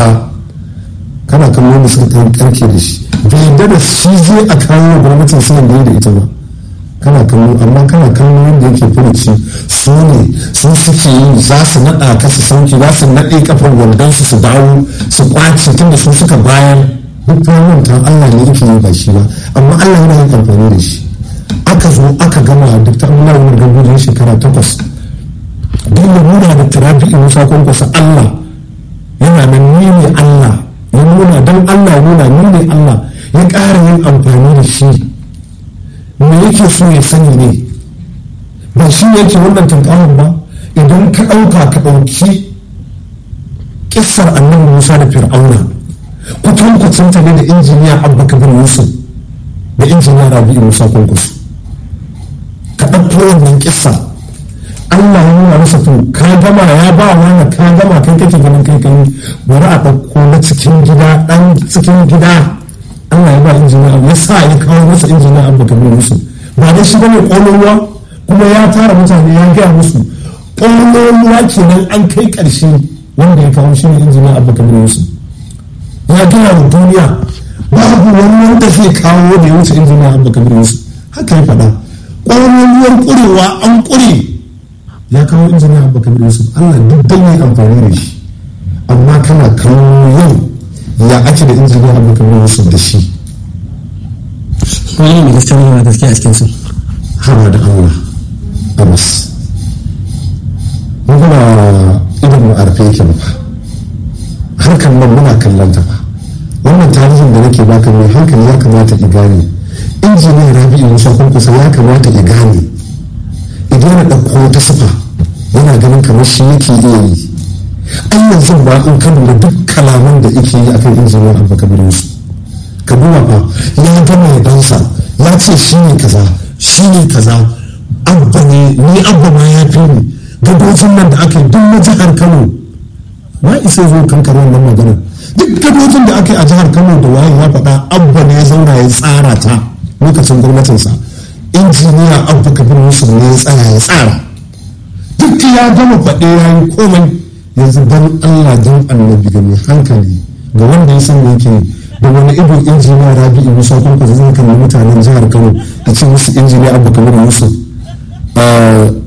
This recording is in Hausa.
ba kana kallon da suka kai karke da shi bai yadda da shi zai a kawo gwamnatin sayan da da ita ba kana kallo amma kana kallo yadda yake furuci su ne su suke yi za su naɗa ka su sauki za su naɗe kafar wandon su su dawo su kwace tunda su suka bayar duk wannan ta Allah ne yake yi ba shi ba amma Allah yana yin amfani da shi aka zo aka gama duk ta Allah wani gambojin shekara takwas duk da muna da turabi in musa kwankwasa Allah yana nan ni ne Allah ya nuna don Allah nuna ni ne Allah ya ƙara yin amfani da shi me yake so ya sani ne ba shi ne yake wannan tankawan ba idan ka ɗauka ka ɗauki kissar annabi musa da fir'auna kutankucin ta ne da injiniya abba kabir yusuf da injiniya rabi'u musa kwankwaso ka ɗauko wannan kissa allah ya nuna masa to ka gama ya ba wani ka gama kai kake ganin kai kai bari a ɗauko na cikin gida ɗan cikin gida Allah ya ba injiniya ya sa ya kawo masa injiniya abu kabir musu ba dai shi bane ƙololuwa kuma ya tara mutane ya gaya musu ƙololuwa kenan an kai ƙarshe wanda ya kawo shi ne injiniya abu kabir musu ya gaya wa duniya babu wani wanda zai kawo da ya wuce injiniya abu kabir musu haka ya faɗa ƙololuwar ƙurewa an ƙure ya kawo injiniya abu kabir musu Allah duk dan yi amfani da shi amma kana kawo yau ya ake da injiniya abu kamar wasu da shi wani mai gaskiya ne ma gaskiya a cikin su haba da allah abbas mun kuma idan mu arfe yake ba harkar nan muna kallon ta ba wannan tarihin da nake baka mai hankali ya kamata ki gane injiniya rabi'u musa kunkusa ya kamata ki gane idan ya ɗauko wata sifa yana ganin kamar shi yake iya yi an yanzu ba in ka lura duk kalaman da yake yi akan injiniyar abu kabir yusuf ka duba fa ya gama ya dansa ya ce shi ne kaza shi ne kaza abba ne ni abba ma ya fi ni gadojin nan da aka yi duk na jihar kano ma isa zo kankar wannan maganar duk gadojin da aka yi a jihar kano da waye ya faɗa abba ne ya zauna ya tsara ta lokacin gwamnatinsa injiniya abba kabir yusuf ne ya tsaya ya tsara duk ya gama faɗe ya yi komai yanzu don allah don annabi da mai hankali ga wanda ya san me yake da wani ido injiniya rabi'u musa kwankwasa zai kalli mutanen jihar kano a ce musu injiniya abu kamar yusuf